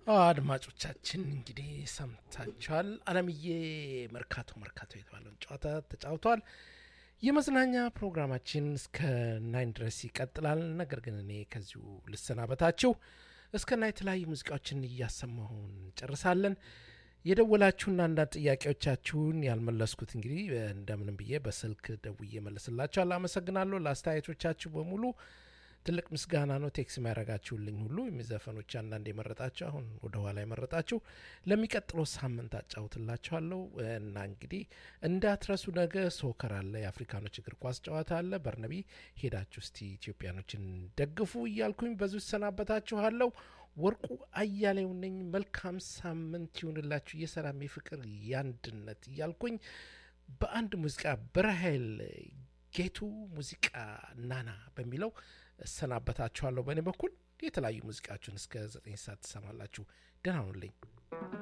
አድማጮቻችን እንግዲህ ሰምታችኋል። አለምዬ መርካቶ መርካቶ የተባለውን ጨዋታ ተጫውተዋል። የመዝናኛ ፕሮግራማችን እስከ ናይን ድረስ ይቀጥላል። ነገር ግን እኔ ከዚሁ ልሰናበታችሁ። እስከ ና የተለያዩ ሙዚቃዎችን እያሰማሁ እንጨርሳለን። የደወላችሁና አንዳንድ ጥያቄዎቻችሁን ያልመለስኩት እንግዲህ እንደምንም ብዬ በስልክ ደውዬ መለስላችኋል። አመሰግናለሁ ለአስተያየቶቻችሁ በሙሉ ትልቅ ምስጋና ነው። ቴክስ የሚያደርጋችሁልኝ ሁሉ የሚዘፈኖች አንዳንድ የመረጣችሁ አሁን ወደ ኋላ የመረጣችሁ ለሚቀጥለው ሳምንት አጫውትላችኋለሁ እና እንግዲህ እንዳትረሱ። ነገ ሶከር አለ፣ የአፍሪካኖች እግር ኳስ ጨዋታ አለ። በርነቢ ሄዳችሁ እስቲ ኢትዮጵያኖችን ደግፉ እያልኩኝ በዙ ይሰናበታችኋለሁ። ወርቁ አያሌው ነኝ። መልካም ሳምንት ይሁንላችሁ። የሰላም የፍቅር የአንድነት እያልኩኝ በአንድ ሙዚቃ በራሄል ጌቱ ሙዚቃ ናና በሚለው እሰናበታችኋለሁ። በእኔ በኩል የተለያዩ ሙዚቃችሁን እስከ ዘጠኝ ሰዓት ትሰማላችሁ። ደህና ሁኑልኝ።